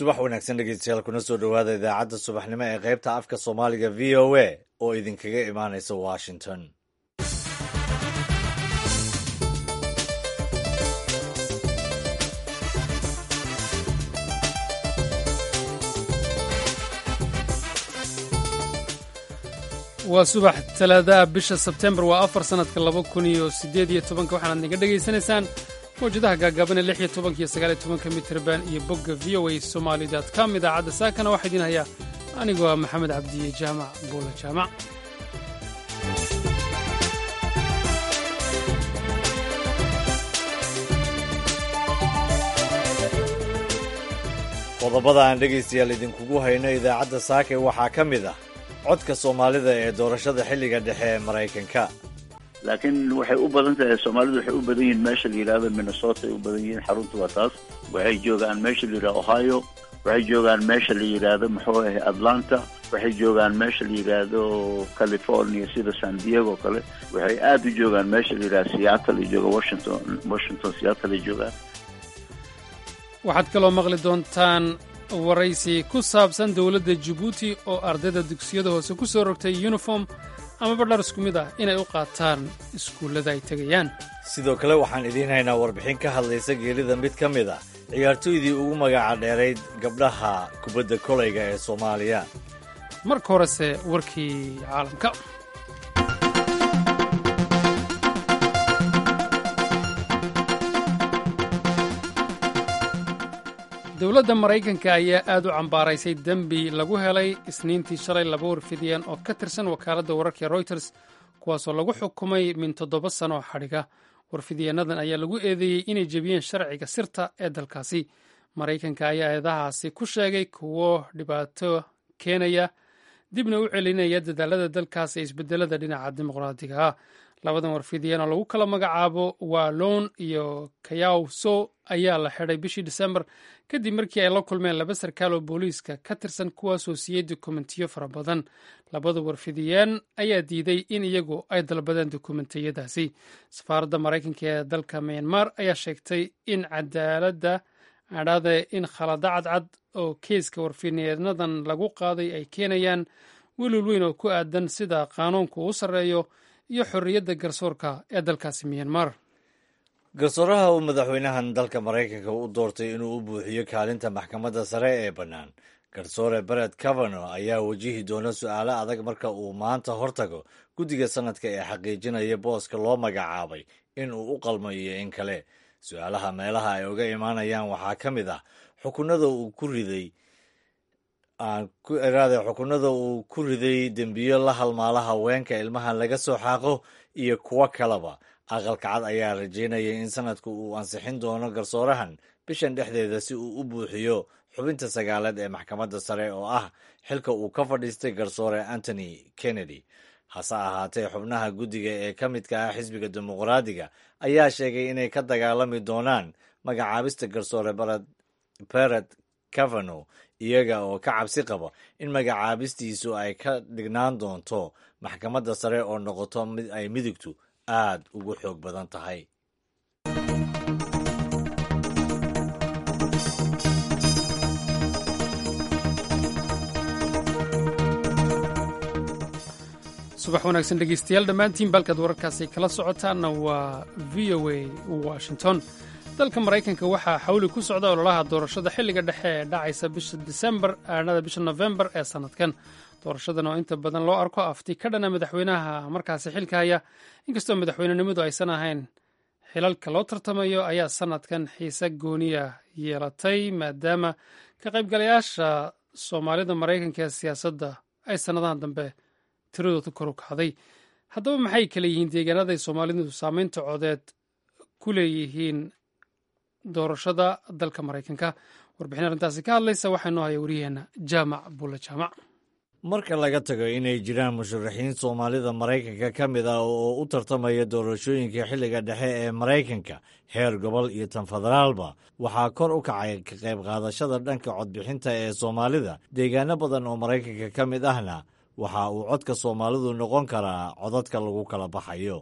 subax wanaagsan dhegeystayaal kuna soo dhowaada idaacadda subaxnimo ee qaybta afka soomaaliga v o a oo idinkaga imaanaysa washington waa subax talaadaha bisha sebtembar waa afar sannadka laba kun iyo siddeed iyo tobanka waxaanaad naga dhegaysanaysaan mawjadaha gaagaabanee lix iyo tobanka iyo sagaal iyo tobanka mitrban iyo bogga v o a somali dot com idaacadda saakana waxaa idiin hayaa anigoo ah maxamed cabdiye jaamac buula jaamac qodobada aan dhegaystayaal idinkugu hayno idaacadda saake waxaa ka mid ah codka soomaalida ee doorashada xilliga dhexe ee maraykanka laakiin waxay u badan tahay soomaalidu waxay u badan yihiin meesha la yidhahdo minnesota ay u badan yihiin xaruntu waa taas waxay joogaan meesha la yidhahdo ohio waxay joogaan meesha la yidhaahdo muxuu ahay atlanta waxay joogaan meesha la yidhaahdo california sida san diego kale waxay aada u joogaan meesha la yidhahdo seattle ay jooga washington washington seattle ay joogaan waxaad kaloo maqli doontaan waraysi ku saabsan dowladda jabuuti oo ardayda dugsiyada hoose ku soo rogtay yuniform amaba dhar isku mid ah inay u qaataan iskuullada ay tegayaan sidoo kale waxaan idiin haynaa warbixin ka hadlaysa geerida mid ka mid ah ciyaartooydii ugu magaca dheerayd gabdhaha kubadda kolayga ee soomaaliya marka horese warkii caalamka dowladda maraykanka ayaa aad u cambaaraysay dembi lagu helay isniintii shalay laba warfidiyeen oo ka tirsan wakaaladda wararka royters kuwaasoo lagu xukumay min toddoba sano oo xadhiga warfidiyeennadan ayaa lagu eedeeyey inay jebiyeen sharciga sirta ee dalkaasi maraykanka ayaa eedahaasi ku sheegay kuwo dhibaato keenaya dibna u celinaya dadaalada dalkaas ee isbedelada dhinaca dimuqraadiga ah labadan warfidiyeen oo lagu kala magacaabo waalon iyo kayaw so ayaa la xidhay bishii disembar kadib markii ay la kulmeen laba sarkaal oo booliiska ka tirsan kuwaasoo siiyey dokumentiyo fara badan labada warfidiyeen ayaa diiday in iyagu ay dalbadeen dokumentiyadaasi safaaradda maraykanka ee dalka myanmar ayaa sheegtay in cadaaladda adhaade in khalada cadcad oo keeska warfidiyeenadan lagu qaaday ay keenayaan welwel weyn oo ku aadan sida qaanuunku u sarreeyo iyo xorriyadda garsoorka ee dalkaasi myanmar garsooraha uu madaxweynahan dalka maraykanka u doortay inuu u buuxiyo kaalinta maxkamadda sare ee bannaan garsoore beret cavano ayaa wajihi doona su-aalo adag marka uu maanta hortago guddiga sanadka ee xaqiijinaya booska loo magacaabay in uu u qalmo iyo in kale su-aalaha meelaha ay uga imaanayaan waxaa ka mid ah xukunada uu ku riday aaniraade xukunada uu ku riday dembiyo la halmaala haweenka ilmahan laga soo xaaqo iyo kuwo kaleba aqalka cad ayaa rajeynaya in sanadku uu ansixin doono garsoorahan bishan dhexdeeda si uu u buuxiyo xubinta sagaalaad ee maxkamadda sare oo ah xilka uu ka fadhiistay garsoore antony kennedy hase ahaatee xubnaha guddiga ee ka midka ah xisbiga dimuqraadiga ayaa sheegay inay ka dagaalami doonaan magacaabista garsoore beret cavano iyaga oo ka cabsi qaba in magacaabistiisu ay ka dhignaan doonto maxkamadda sare oo noqoto mid ay midigtu aad ugu xoog badan tahay subax wanaagsan dhegeystayaal dhammaantiin balkaad wararkaasi kala socotaanna waa v o a washington dalka maraykanka waxaa xawli ku socda ololaha doorashada xilliga dhexe ee dhacaysa bisha disembar aanada bisha nofembar ee sannadkan doorashadan oo inta badan loo arko afti ka dhana madaxweynaha markaasi xilka haya inkastoo madaxweynenimadu aysan ahayn xilalka loo tartamayo ayaa sannadkan xiise gooniya yeelatay maadaama ka qaybgalayaasha soomaalida maraykanka ee siyaasadda ay sannadahan dambe tiradoodu kor u kacday haddaba maxay kale yihiin deegaanaday soomaalidu saameynta codeed ku leeyihiin doorashada dalka maraykanka warbixin arrintaasi ka hadlaysa waxaa noo haya wariyaheenna jaamac bulle jaamac marka laga tago inay jiraan musharaxiin soomaalida maraykanka ka mid ah oo u tartamaya doorashooyinka xilliga dhexe ee maraykanka heer gobol iyo tan federaalba waxaa kor u kacay ka qayb qaadashada dhanka codbixinta ee soomaalida deegaano badan oo maraykanka ka mid ahna waxa uu codka soomaalidu noqon karaa codadka lagu kala baxayo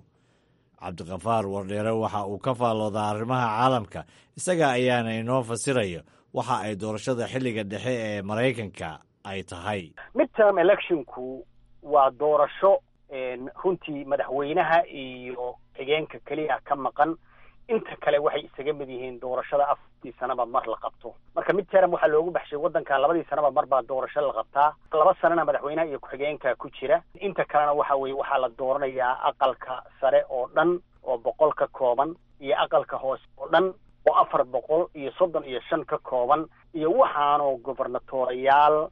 cabdiqafaar wardheere waxa uu ka faalloodaa arrimaha caalamka isaga ayaana inoo fasiraya waxa ay doorashada xilliga dhexe ee maraykanka ay tahay midterm electionku waa doorasho runtii madaxweynaha iyo xigeenka keliya ka maqan inta kale waxay isaga mid yihiin doorashada afartii sanaba mar la qabto marka midterm waxaa loogu baxshay waddankan labadii sanaba mar baa doorasho la qabtaa laba sanana madaxweynaha iyo ku-xigeenka ku jira inta kalena waxa weeye waxaa la dooranayaa aqalka sare oo dhan oo boqol ka kooban iyo aqalka hoose oo dhan oo afar boqol iyo soddon iyo shan ka kooban iyo waxaanoo gobernatorayaal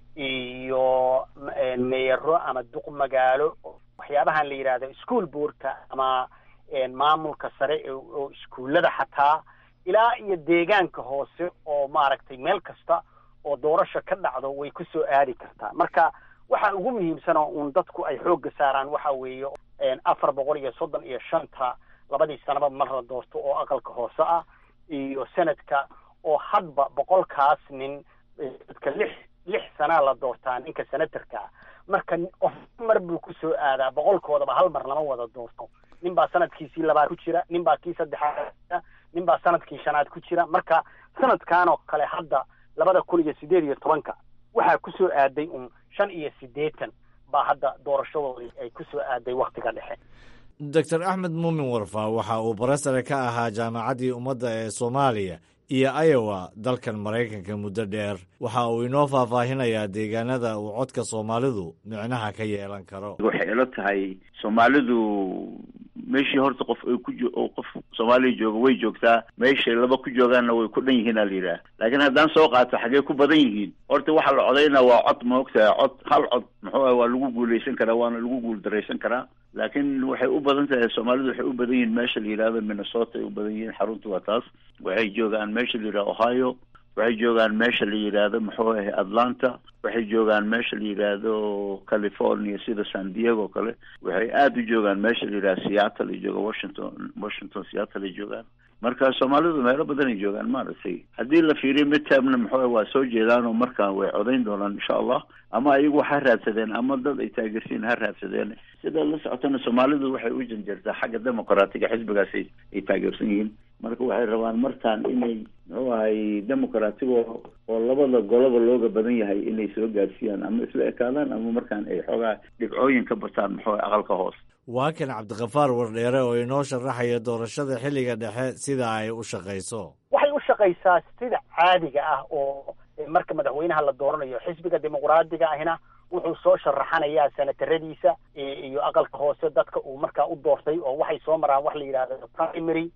iyo meero ama duq magaalo waxyaabahan la yidhahdo school boardka ama maamulka sare oo iskuullada xataa ilaa iyo deegaanka hoose oo maaragtay meel kasta oo doorasho ka dhacdo way ku soo aadi kartaa marka waxa ugu muhiimsan oo uun dadku ay xoogga saaraan waxa weeye afar boqol iyo soddon iyo shanta labadii sanaba mar la doorto oo aqalka hoose ah iyo senadka oo hadba boqolkaas nin dadka lix lix sanaa la doortaa ninka senatarka marka qof mar buu ku soo aadaa boqolkoodaba hal mar lama wada doorto nin baa sanadkiisii labaad ku jira nin baa kii saddexaad nin baa sanadkii shanaad ku jira marka sanadkan oo kale hadda labada kun iyo sideed iyo tobanka waxaa ku soo aaday un shan iyo siddeetan baa hadda doorashadoodii ay ku soo aaday waktiga dhexe doctor axmed muumin warfa waxa uu barasare ka ahaa jaamacaddii ummadda ee soomaaliya iyo iowa dalkan maraykanka muddo dheer waxa uu inoo faahfaahinayaa deegaanada uu codka soomaalidu micnaha ka yeelan karo waxay ila tahay soomaalidu meeshii horta qof ay ku oo qof soomaaliya jooga way joogtaa meeshay laba ku joogaanna way ku dhan yihiin aa la yidhaha laakiin haddaan soo qaato xaggee ku badan yihiin horta waxaa la codaynaa waa cod ma ogtahay cod hal cod muxuu ah waa lagu guuleysan karaa waana lagu guuldaraysan karaa laakiin waxay u badan tahay soomaalidu waxay u badan yihiin meesha la yidhahdo minnesota ay u badan yihiin xarunta waa taas waxay joogaan meesha la yidhahdo ohio waxay joogaan meesha la yidhaahdo muxuu ahay atlanta waxay joogaan meesha la yidhaahdo california sida san diego kale waxay aada u joogaan meesha la yidhahdo seattle ay joogaan washington washington seattle ay joogaan marka soomaalidu meelo badan ay joogaan maaragtay haddii la fiiriyo midtermna muxuu waa soo jeedaan oo markaan way codayn doonaan insha allah ama ayagu ha raadsadeen ama dad ay taageersiin ha raadsadeen sida la socotana soomaalidu waxay u janjeertaa xagga demoqraatiga xisbigaas ay taageersan yihiin marka waxay rabaan markaan inay muxuu ahay demoqraatiga oo labada goloba looga badan yahay inay soo gaarsiiyaan ama isla ekaadaan ama markaan ay xoogaa dhibcooyin ka bataan muxuu aqalka hoos waa kan cabdikafaar wardheere oo inoo sharaxaya doorashada xilliga dhexe sida ay u shaqayso waxay u shaqaysaa sida caadiga ah oo marka madaxweynaha la dooranayo xisbiga dimuqraadiga ahina wuxuu soo sharaxanayaa senataradiisa iyo aqalka hoose dadka uu markaa u doortay oo waxay soo maraan wax la yidhahdo primary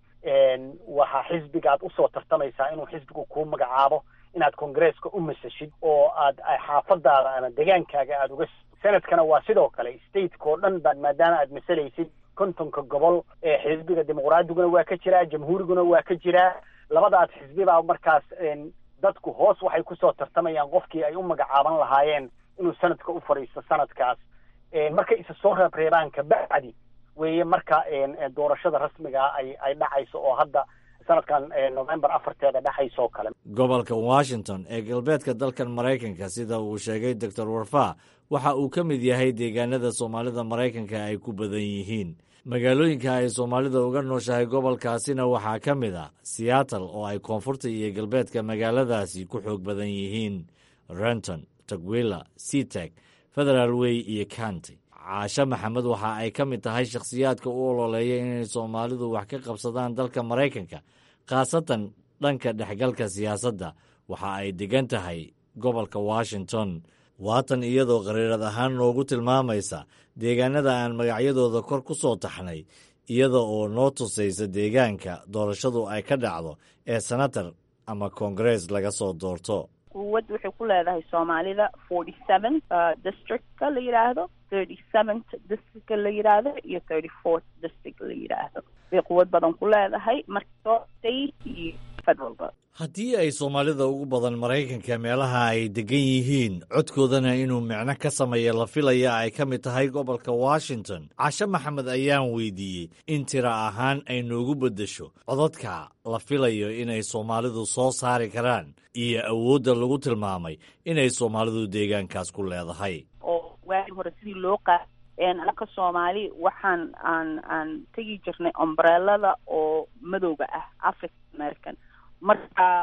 waxaa xisbigaad usoo tartamaysaa inuu xisbigu kuu magacaabo inaad congresska u masashid oo aad xaafadaada ama degaankaaga aada uga senadkana waa sidoo kale stateka oo dhan baad maadaama aad masalaysid kontonka gobol ee xisbiga dimuqraadiguna waa ka jiraa jamhuuriguna waa ka jiraa labadaas xisbibaa markaas dadku hoos waxay kusoo tartamayaan qofkii ay u magacaaban lahaayeen inuu sanadka u fadhiisto sanadkaas markay isa soo reebreebaan kabacdi weeye marka doorashada rasmigaa ay ay dhacayso oo hadda sanadkan november afarteeda dhexaysa oo kale gobolka washington ee galbeedka dalkan maraykanka sida uu sheegay doctor warfa waxa uu ka mid yahay deegaanada soomaalida maraykanka ay ku badan yihiin magaalooyinka ay soomaalida uga nooshahay gobolkaasina waxaa ka mid a seattle oo ay koonfurta iyo galbeedka magaaladaasi ku xoog badan yihiin renton tagwilla seateg federal way iyo county caashe maxamed waxa ay ka mid tahay shakhsiyaadka u ololeeya inay soomaalidu wax ka qabsadaan dalka maraykanka khaasatan dhanka dhexgalka siyaasadda waxa ay degan tahay gobolka washington waatan iyadoo qariirad ahaan noogu tilmaamaysa deegaanada aan magacyadooda kor ku soo taxnay iyada oo noo tusaysa deegaanka doorashadu ay ka dhacdo ee senator ama koongarees laga soo doorto quwad waxay ku leedahay soomaalida forty seven districtka la yidhaahdo thirty seventh districtka la yidhaahdo iyo thirty fourth district la yidhaahdo bay quwad badan ku leedahay marka state iyo federalba haddii ay soomaalida ugu badan maraykanka meelaha ay degan yihiin codkoodana inuu micno ka sameeya la filaya ay ka mid tahay gobolka washington cashe maxamed ayaan weydiiyey in tira ahaan ay noogu beddesho codadka la filayo inay soomaalidu soo saari karaan iyo awoodda lagu tilmaamay inay soomaalidu deegaankaas ku leedahay oo waagi hore sidii loo qaad anaka soomaali waxaan aan aan tegi jirnay ombrelada oo madowga ah african american marka waxyaa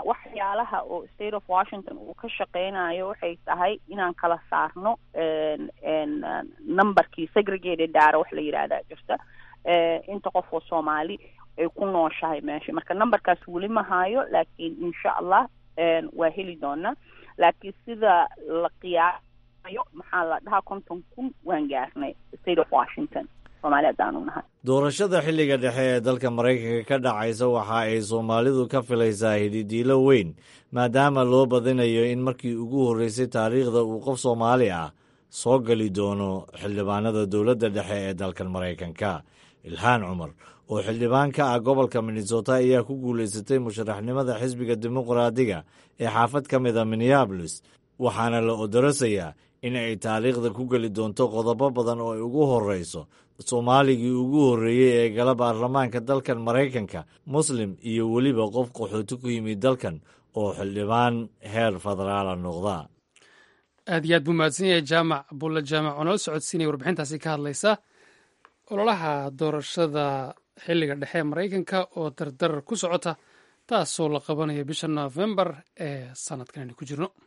waxyaalaha oo state of washington uu ka shaqeynayo waxay tahay inaan kala saarno numberkii segregated data wax la yidhaahdaa jirta inta qof oo soomaali ay ku nooshahay meesha marka numberkaas weli ma hayo laakiin insha allah waa heli doonaa laakiin sida la qiyaasayo maxaa la dhahaa konton kun waan gaarnay state of washington soomaali haddaanu nahay doorashada xilliga dhexe ee dalka maraykanka ka dhacaysa waxa ay soomaalidu ka filaysaa hididiilo weyn maadaama loo badinayo in markii ugu horreysay taariikhda uu qof soomaali ah soo geli doono xildhibaanada dowladda dhexe ee dalkan maraykanka ilhaan cumar oo xildhibaan ka ah gobolka minnesota ayaa ku guulaysatay musharaxnimada xisbiga dimuqraadiga ee xaafad ka mid a minneabolis waxaana la odorasayaa in ay taariikhda ku geli doonto qodobo badan oo ay ugu horreyso soomaaligii ugu horreeyey ee gala baarlamaanka dalkan maraykanka muslim iyo weliba qof qaxooti ku yimid dalkan oo xildhibaan heer federaala noqda aad iyo aad buu mahadsan yahay jaamac bulle jaamac oo nala socodsiinaya warbixintaasi ka hadlaysa ololaha doorashada xilliga dhexe ee maraykanka oo dardarar ku socota taasoo la qabanaya bisha nofembar ee sanadkan aynu ku jirno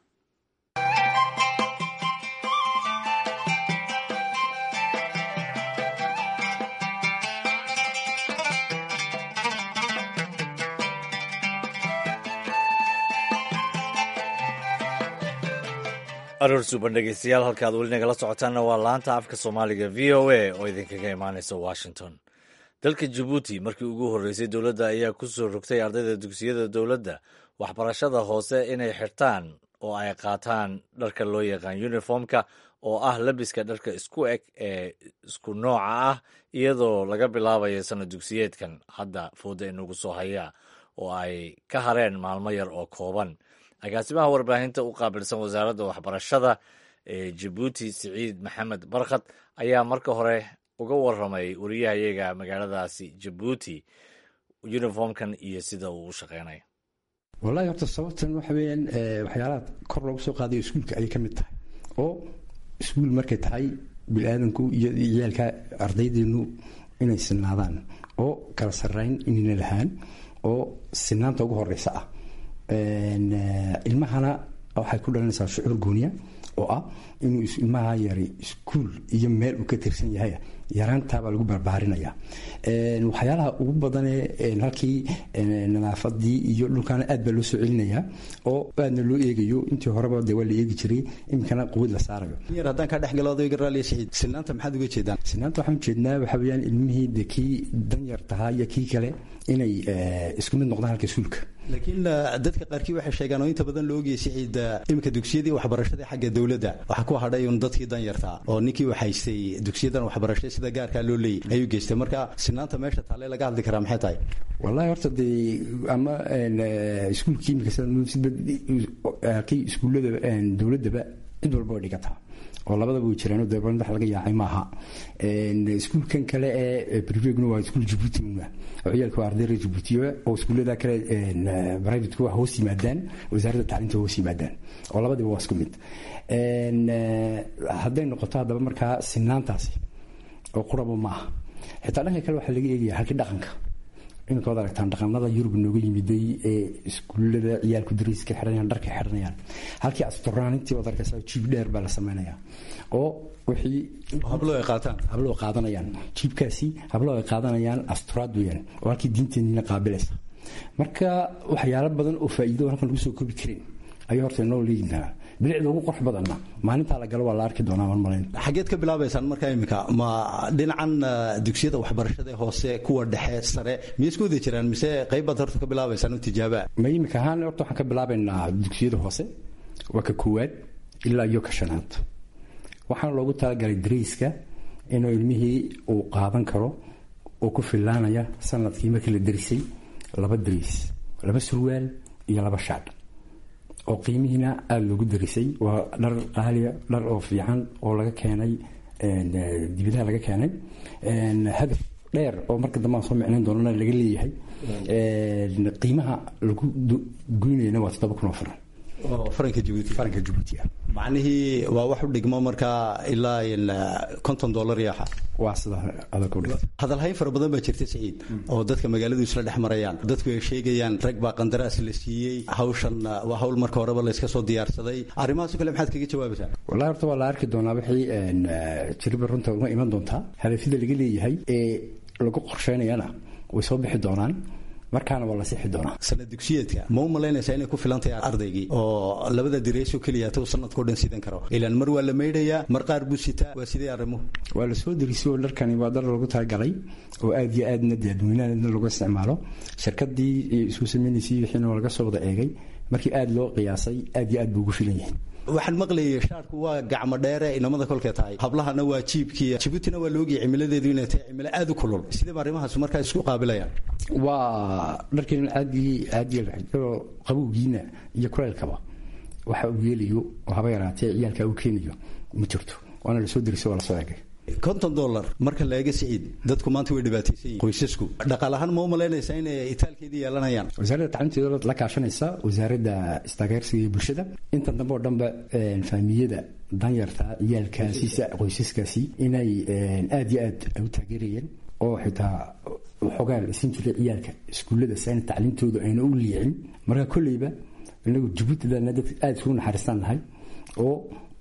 aroor suuban dhegeystayaal halkaad weli nagala socotaanna waa laanta afka soomaaliga v o a oo idinkaga imaanaysa washington dalka jabuuti markii ugu horreysay dowladda ayaa ku soo rogtay ardayda dugsiyada dowladda waxbarashada hoose inay xirtaan oo ay qaataan dharka loo yaqaan uniformka oo ah labiska dharka isku eg ee isku nooca ah iyadoo laga bilaabayo sanad dugsiyeedkan hadda fooda inagu soo haya oo ay ka hareen maalmo yar oo kooban agaasimaha warbaahinta u qaabilsan wasaaradda waxbarashada ee jabuuti siciid maxamed barkhad ayaa marka hore uga waramay wariyahayaga magaaladaasi jabuuti uniformkan iyo sida uu u shaqeynayo wallahi horta sababtan waxa weeyaan waxyaalaha kor loogu soo qaadayo iskuulka ayay ka mid tahay oo iskuul markay tahay bini-aadanku iyo ciyaalka ardaydeenu inay sinaadaan oo kala sarrayn inayna lahaan oo sinaanta ugu horeysa ah ilmahana waxay ku dhalanaysaa shucuur gooniya oo ah inuu ilmaha yari iskuul iyo meel uu ka tirsan yahay yaraantaabaa lagu barbaarinaya waxyaalaha ugu badanee halkii nadaafadii iyo dhulkaana aad baa loo soo celinaya oo aadna loo eegayo intii horeba de waa la eegi jiray iminkana quwad la saarayo yar haddaan kaa dhexgalo odayga raaliya saxiid sinaanta maxaad uga jeedaan sinaanta waxaan ujeednaa waxaa weeyaan ilmihii de kii danyar tahaa iyo kii kale inay isku mid noqdaan halka iskuulka laakiin dadka qaarkii waxay sheegaan oo inta badan la ogayay siciid iminka dugsiyadii waxbarashada xagga dowladda waxaa ku hadhay un dadkii danyartaa oo ninkii waxaystay dugsiyadan waxbarashada sida gaarkaa loo leeyay ayuu geystay marka sinaanta meesha taale laga hadli karaa maxay tahay wallahi horta dee ama iskuulkii imika kii iskuullada dowladdaba cid walba way dhigataa oo labadaba way jiraan oo deeban wax laga yaacay maaha iskuulkan kale ee privegna waa iskuul jabuuti una oo ciyaalka waa ardayda jabuutiya oo iskuullada kale privateka waa hoos yimaadaan wasaaradda tacliinta hoos yimaadaan oo labadiba waa isku mid hadday noqoto haddaba markaa sinaantaasi oo quraba maaha xitaa dhanka kale waxaa laga eegaya halkii dhaqanka iminka waad aragtaan dhaqanada yurub nooga yimiday ee iskuullada ciyaalku dariiska xidhanayaan dharka xidhanayaan halkii asturaanintii waad arkaysaa jiib dheer baa la sameynaya oo wixii hablo ay qaataan hablo ay qaadanayaan jiibkaasi hablo ay qaadanayaan asturaad weeyaan oo halkii diinteenniina qaabilaysa marka waxyaalo badan oo faa'iido halkan lagu soo koobi karin ayuu horta inoo leeyihinaa bilicda ugu qurux badanna maalintaa la galo waa la arki doonaa marmalayn xageed ka bilaabaysaan markaa iminka ma dhinacan dugsiyada waxbarashada hoose kuwa dhexe sare miyay isku wada jiraan mise qaybaad horta ka bilaabaysaan u tijaabaa ma iminka ahaan horta waxaan ka bilaabaynaa dugsiyada hoose waa ka koowaad ilaa iyo ka shanaad waxaana loogu talagalay dariiska inuu ilmihii uu qaadan karo oo ku filaanaya sanadkii markii la darisay laba dariis laba surwaal iyo laba shaadh oo qiimihiina aada loogu darisay waa dhar qaaliya dhar oo fiican oo laga keenay dibadaha laga keenay hadaf dheer oo marka dambe aan soo micnayn doonana laga leeyahay qiimaha lagu goynayna waa toddoba kun oo faran oo faranka jabuuti faranka jabuuti ah macnihii waa wax u dhigmo markaa ilaa konton dollar yaaxa waa sida adag u dhigto hadalhayn fara badan baa jirta saciid oo dadka magaaladu isla dhex marayaan dadku ay sheegayaan rag baa qandaraas la siiyey hawshan waa hawl marka horeba layska soo diyaarsaday arrimahaas o kale maxaad kaga jawaabaysaa wallahi horta waa la arki doonaa wixii jiriba runta uma iman doontaa hadafyada laga leeyahay ee lagu qorsheynayana way soo bixi doonaan markaana waa la sixi doonaa sanad dugsiyeedka ma u malaynaysaa inay ku filan tahay ardaygii oo labada direysoo keliya tuu sanadkao dhan sidan karo ilaan mar waa la maydhayaa mar qaar buu sitaa waa sidee arrimuhu waa la soo derisay oo dharkani waa dar lagu talagalay oo aad iyo aadna dadweynaha lagu isticmaalo shirkadii isku sameynaysay wixiina waa laga soo wada eegay markii aad loo qiyaasay aad iyo aad buu ugu filan yahay waxaan maqlayay shaarku waa gacmo dheere inamada kolkee tahay hablahana waa jiibkii jibuutina waa laogiyay cimiladeedu inay tahay cimilo aad u kulul sideeba arrimahaas markaa isku qaabilayaan waa dharkeen aadii aadii qabowgiina iyo kuleylkaba waxa uu yeelayo oo haba yaraatee ciyaalka uu keenayo ma jirto waana lasoo derisay waa lasoo eegay konton dollar marka la eega siciid dadku maanta way dhibaataysan yihin qoysasku dhaqaal ahaan ma u malaynaysaa inay itaalkeedii yeelanayaan wasaaradda tacliinteeda la kaashanaysa wasaaradda istaageersiga iyo bulshada intan dambe oo dhanba faamiyada danyarta ciyaalkaasiisa qoysaskaasi inay aad iyo aad u taageerayeen oo xitaa waxoogaa la siin jiray ciyaalka iskuullada sayna tacliintooda ayna u liicin marka kolleyba inagu jabuutilana dad aada isugu naxariistaan lahay oo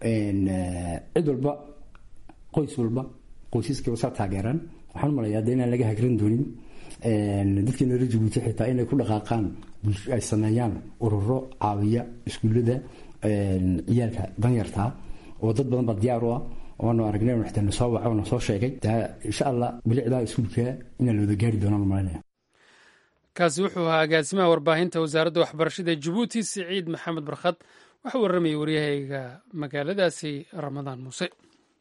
cid walba qoys walba qoysaskaba saa taageeraan waxaan umalayaa de inaan laga hagran doonin dadkeena reer jabuuti xitaa inay ku dhaqaaqaan ay sameeyaan ururo caawiya iskuullada ciyaalka danyartaa oo dad badan baa diyaar u ah waanu aragnay xitaa na soo waco na soo sheegay taa insha allah bilicdaa iskuulka inaan la wada gaari doonaan umalanaya kaasi wuxuu ahaa agaasimaha warbaahinta wasaaradda waxbarashada jabuuti siciid maxamed barkhad waxaa warramayay waryahayga magaaladaasi ramadaan muuse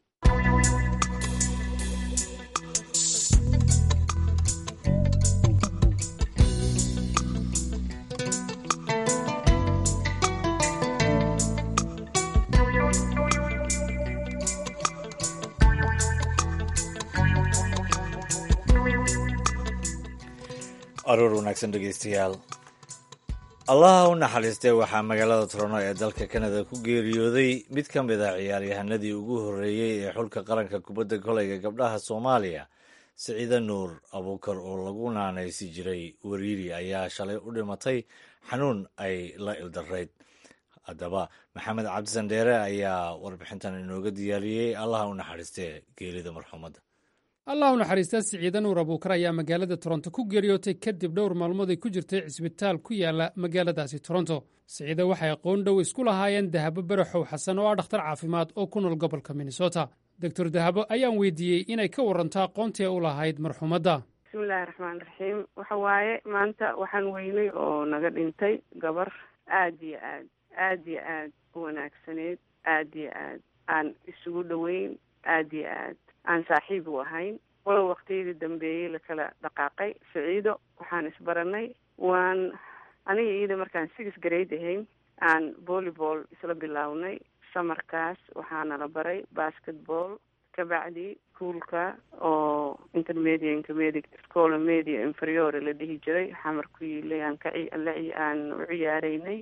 aroor wanaagsan dhegeystayaal allaha u naxariistay waxaa magaalada toronto ee dalka kanada ku geeriyooday mid ka mid a ciyaaryahanadii ugu horreeyey ee xulka qaranka kubadda koleyga gabdhaha soomaaliya siciide nuur abuukar oo lagu naanaysi jiray wariiri ayaa shalay u dhimatay xanuun ay la ildarayd haddaba maxamed cabdisandheere ayaa warbixintan inooga diyaariyey allaha u naxariistee geerida marxuumadda allah u naxariista siciide nuur abuukar ayaa magaalada toronto ku geeriyootay kadib dhowr maalmood ay ku jirtay cisbitaal ku yaala magaaladaasi toronto siciide waxay aqoon dhow isku lahaayeen dahabo baraxow xasan oo ah dhakhtar caafimaad oo ku nool gobolka minnesota doctor dahabo ayaan weydiiyey inay ka waranto aqoontii u lahayd marxuumadda bismillahi raxmaan raxiim waxa waaye maanta waxaan weynay oo naga dhintay gabar aada iyo aad aada iyo aad u wanaagsaneyd aada iyo aad aan isugu dhoweyn aada iyo aad aan saaxiib u ahayn walow waqtiyadii dambeeyey lakala dhaqaaqay saciido waxaan isbaranay waan aniga iyada markaan six grade ahayn aan volleyball isla bilownay samarkaas waxaana la baray basketball kabacdi kuulka oo intermedia intermediate scola media inferiore la dhihi jiray xamar ku yiilay aan ka aan u ciyaareynay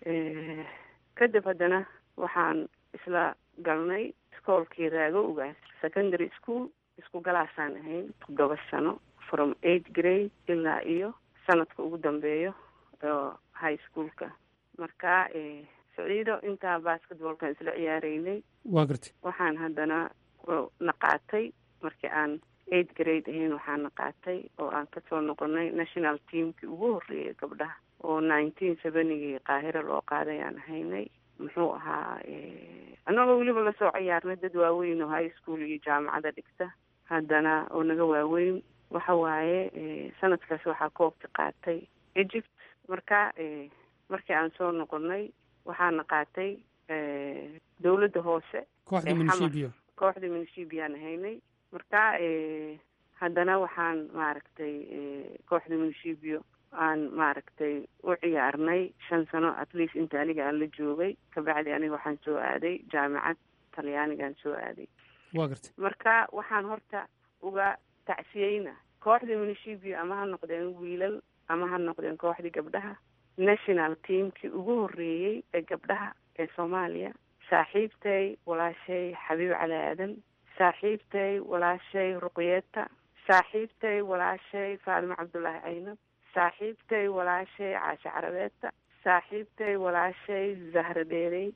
kadib haddana waxaan isla galnay iskoolkii raago ugaas secondary school isku galaasaan ahayn toddoba sano from eight grade ilaa iyo sanadka ugu dambeeyo oo high schoolka marka saciido intaa basketballkan isla ciyaareynay waa gartay waxaan haddana naqaatay markii aan eight grade ahayn waxaan naqaatay oo aan kasoo noqonay national teamkii ugu horreeyay gabdhaha oo nineteen seventygii qaahiro loo qaaday aan ahaynay muxuu ahaa annagoo weliba lasoo ciyaarnay dad waaweyn oo high school iyo jaamacada dhigta haddana oo naga waaweyn waxa waaye sanadkaas waxaa koobka qaatay egypt marka markii aan soo noqonay waxaana qaatay dawladda hoose kooxda munishibio kooxda munishibiyaan ahaynay marka haddana waxaan maaragtay kooxda munishibio aan maaragtay u ciyaarnay shan sano at least inta aniga aan la joogay kabacdi aniga waxaan soo aaday jaamacad talyaanigaan soo aaday waa gartay marka waxaan horta uga tacsiyeyna kooxda munishibio ama ha noqdeen wiilal ama ha noqdeen kooxdii gabdhaha national teamkii ugu horreeyey ee gabdhaha ee soomaaliya saaxiibtay walaashay xabiib cali aadan saaxiibtay walaashay ruqyeeta saaxiibtay walaashay faadimo cabdullaahi caynab saaxiibtay walaashay caashe carabeeta saaxiibtay walaashay zahra dheerey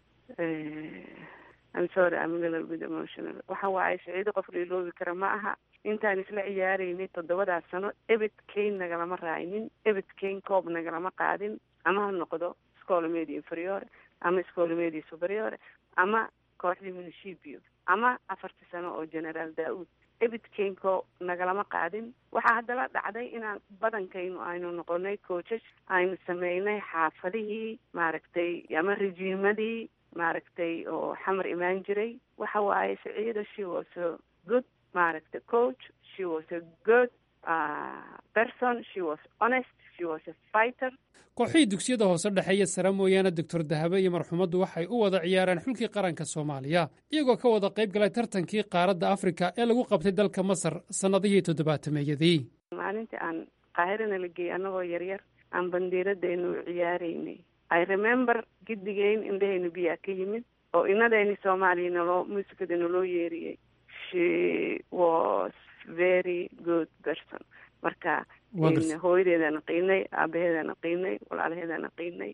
I'm sorry I'm a little bit emotional waxa waaye siciido qof liiloobi kara ma aha intaan isla ciyaaraynay toddobadaas sano ebed kayn nagalama raaynin ebed kayn koob nagalama qaadin ama ha noqdo scola media inferiore ama scola media superiore ama kooxdii municipio ama afartii sano oo generaal daa-uud ebed kaynko nagalama qaadin waxaa haddala dhacday inaan badankaynu aynu noqonay coachas aynu sameynay xaafadihii maaragtay ama rejiimadii maaragtay oo xamar imaan jiray waxa waaye saciida she was a good maaragtay coach she was a good uh, person she was honest she was a fighter kooxihii dugsiyada hoose dhexeeya sare mooyaane doctor dahabe iyo marxumaddu waxay u wada ciyaareen xulkii qaranka soomaaliya iyagoo ka wada qayb galay tartankii qaaradda afrika ee lagu qabtay dalka masar sannadihii toddobaatameeyadii maalintii aan qaahirana la geeyey annagoo yaryar aan bandiiradaynu u ciyaaraynay i remember giddigeyn indhahayna biyaa ka yimid oo inadayni soomaaliya naloo muusikada naloo yeeriyey she was very good person marka hooyadeedaan qiinay aabaheedaan qiinay walaalaheedaan qiinay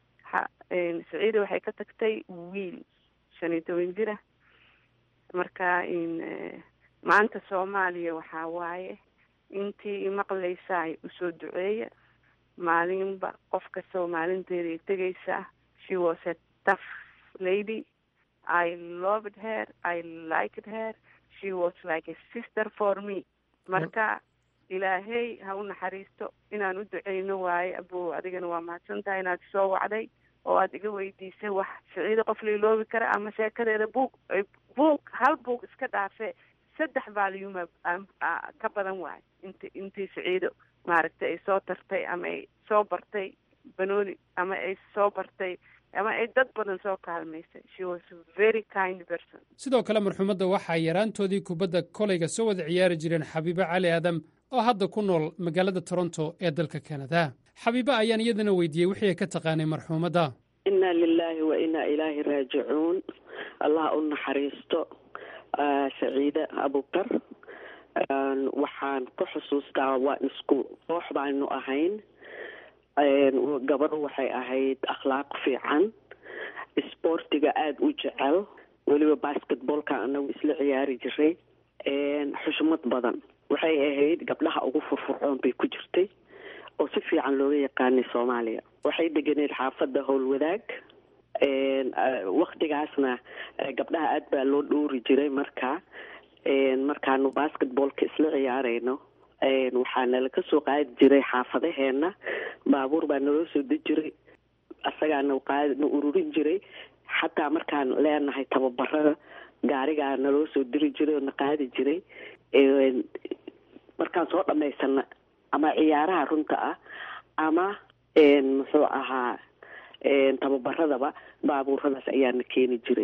saciida waxay ka tagtay wiil shan iyo toban jira marka maanta soomaaliya waxaa waaye intii imaqlaysaay usoo duceeya maalinba qof kastoo maalinteeday tegaysaa she was a tough lady i loved her i liked her she was like a sister for me marka ilaahey ha u naxariisto inaan u duceyno waaye abo adigana waa mahadsan tahay inaad isoo wacday oo aada iga weydiisay wax siciido qof lailoobi kara ama sheekadeeda buug buug hal buug iska dhaafe saddex valyuma ka badan waayo int intii siciido maaragtay ay soo tartay ama ay soo bartay banooni ama ay soo bartay ama ay dad badan soo kaalmaysay she was a very kind person sidoo kale marxumadda waxaa yaraantoodii kubadda koleyga soo wada ciyaari jireen xabiibo cali aadam oo hadda ku nool magaalada toronto ee dalka kanada xabiibo ayaan iyadana weydiiyey wixii ay ka taqaanay marxuumadda inna lilaahi wa inna ilaahi raajicuun allah u naxariisto saciide abukar waxaan ku xusuustaa waa isku koox baanu ahayn gabadhu waxay ahayd akhlaaq fiican isboortiga aada u jecel weliba basketballka anagu isla ciyaari jiray xushmad badan waxay ahayd gabdhaha ugu furfurcoon bay ku jirtay oo si fiican looga yaqaanay soomaaliya waxay deganeed xaafadda howlwadaag waktigaasna gabdhaha aada baa loo dhoori jiray marka markaanu basketballka isla ciyaarayno waxaa nala ka soo qaadi jiray xaafadaheena baabuur baa naloo soo deji jiray asagaana qaadna ururin jiray xataa markaan leenahay tababarada gaarigaa naloo soo diri jiray oo na qaadi jiray markaan soo dhamaysana ama ciyaaraha runta ah ama muxuu ahaa tababaradaba baabuuradaas ayaana keeni jiray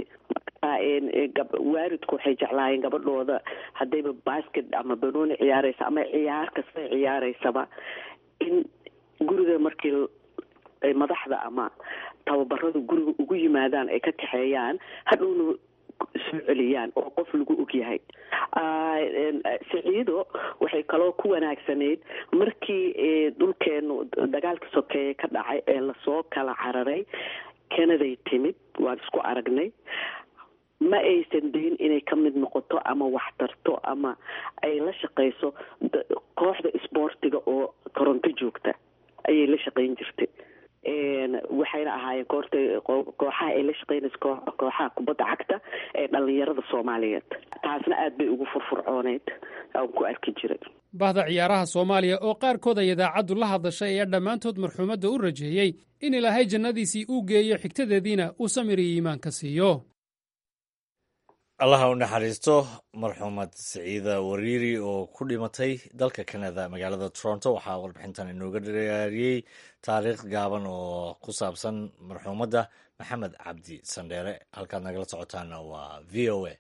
waalidku waxay jeclaayeen gabadhooda haddayba basket ama banooni ciyaareysa ama ciyaar kasta ciyaareysaba in guriga markii madaxda ama tababaradu guriga ugu yimaadaan ay ka kaxeeyaan hadhowna soo celiyaan oo qof lagu ogyahay siciido waxay kaloo ku wanaagsanayd markii dhulkeenu dagaalka sokeeye ka dhacay ee lasoo kala cararay kanaday timid waan isku aragnay ma aysan dayn inay ka mid noqoto ama wax tarto ama ay la shaqeyso kooxda isboortiga oo toronto joogta ayay la shaqeyn jirtay waxayna ahaayeen koorta kooxaha ay la shaqeynaysa kooxaha kubadda cagta ee dhalinyarada soomaaliyeed taasna aada bay ugu furfurcooneyd aan ku arki jiray bahda ciyaaraha soomaaliya oo qaarkood ay idaacaddu la hadashay ayaa dhammaantood marxuumadda u rajeeyey in ilaahay jannadiisii uu geeyo xigtadeediina uu samir iyo iimaanka siiyo allaha u naxariisto marxuumad siciida wariiri oo ku dhimatay dalka kanada magaalada toronto waxaa warbixintan inooga diyaariyey taariikh gaaban oo ku saabsan marxuumadda maxamed cabdi sandheere halkaad nagala socotaana waa v o a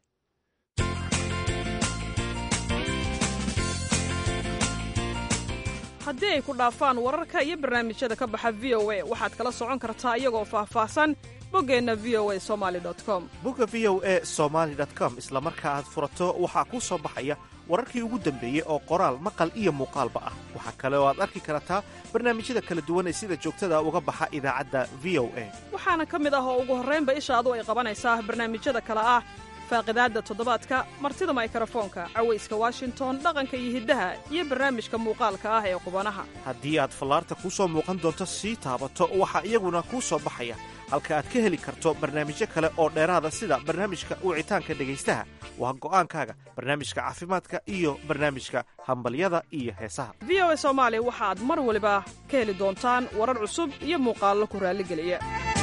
haddii ay ku dhaafaan wararka iyo barnaamijyada ka baxa v o a waxaad kala socon kartaa iyagoo faahfaahsan boggeenna v o a somali com bogga v o a somaali com isla marka aad furato waxaa kuu soo baxaya wararkii ugu dambeeyey oo qoraal maqal iyo muuqaalba ah waxaa kale oo aad arki kartaa barnaamijyada kala duwan ee sida joogtada uga baxa idaacadda v o a waxaana ka mid ah oo ugu horraynba ishaadu ay qabanaysaa barnaamijyada kale ah faaqidaadda toddobaadka martida maykarafoonka cawayska washington dhaqanka iyo hiddaha iyo barnaamijka muuqaalka ah ee qubanaha haddii aad fallaarta kuu soo muuqan doonto sii taabato waxaa iyaguna kuu soo baxaya halka aad ka heli karto barnaamijyo kale oo dheeraada sida barnaamijka wicitaanka dhegaystaha waa go'aankaaga barnaamijka caafimaadka iyo barnaamijka hambalyada iyo heesaha v o a soomaali waxaad mar waliba ka heli doontaan warar cusub iyo muuqaallo ku raalligeliya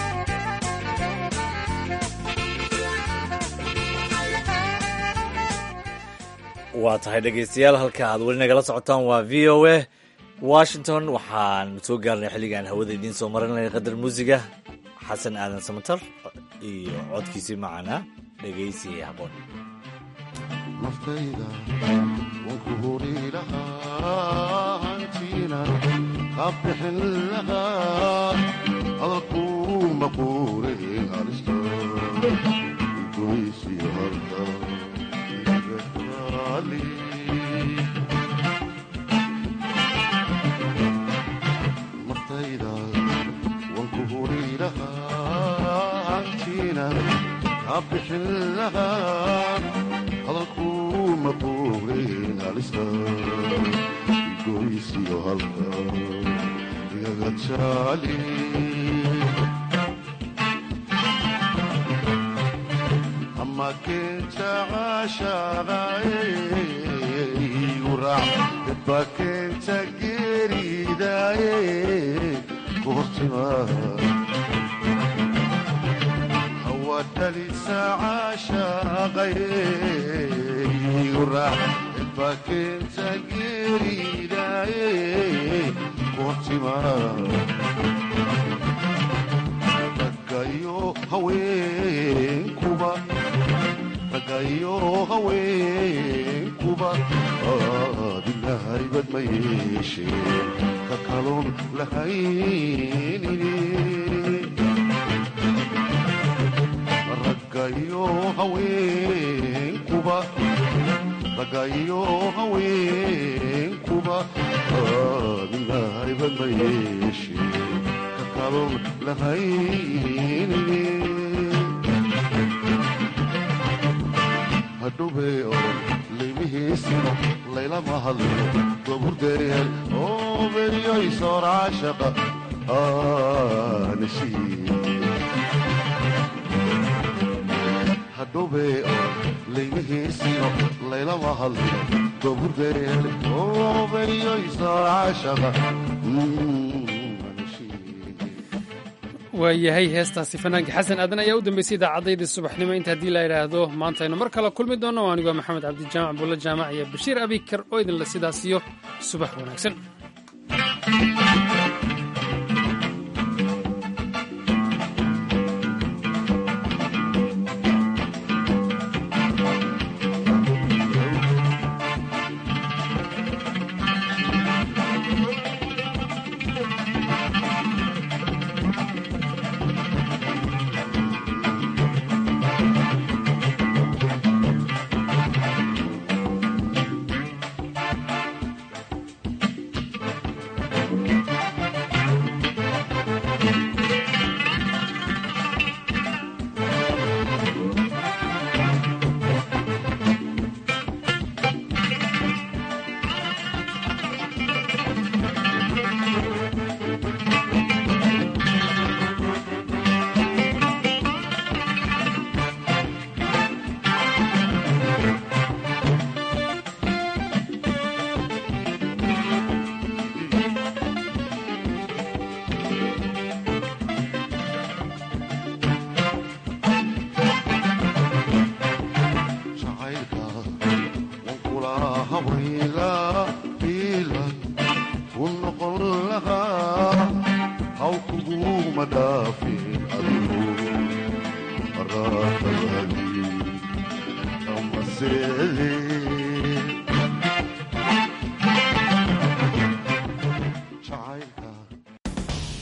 waa tahay dhegaystayaal halka aad weli nagala socotaan waa v o a washington waxaan soo gaarnay xilligaan hawada idiin soo marinaya qadar muusiga xasan aadan samatar iyo codkiisii macanaa dhegaysi haboon naftayda waan ku huri lahaa hantiina qabbixin lahaa hadalkuu maquurin halista goysiyo halka iga taali naftayda waan ku huri lahaa hantiina qabbixin lahaa hadalkuu maquurin halista goysiyo halka igaga taali ama keenta caashaqayguraac dadba keenta geeridaaye ku hortimaa hawadhalisa caashaqayguraac dadba keenta geeridaaye ku hortimaa raggayo haweenkuba raggayo haweenkuba aadinahaybad ma yeesheen ka kaloon lahaynini raggayo haweenkuba raggayo haweenkuba aadinahaybad ma yeesheen ka kaloon lahaynini hadhowbay oran laymihiisino laylama hadlino goburdeeyal oo beriyoy soor caashaqa aanashii hadhowbay oran laymihiisino laylama hadlino goburdeeyal oo beriyoy soor caashaqa waayahay heestaasi fanaanka xasan aadan ayaa u dambeysay idaacaddaydii subaxnimo inta haddii la idhaahdo maanta aynu mar kale kulmi doonno anigoo maxamed cabdijaamac buulla jaamac iyo bashiir abikar oo idinla sidaasiyo subax wanaagsan Say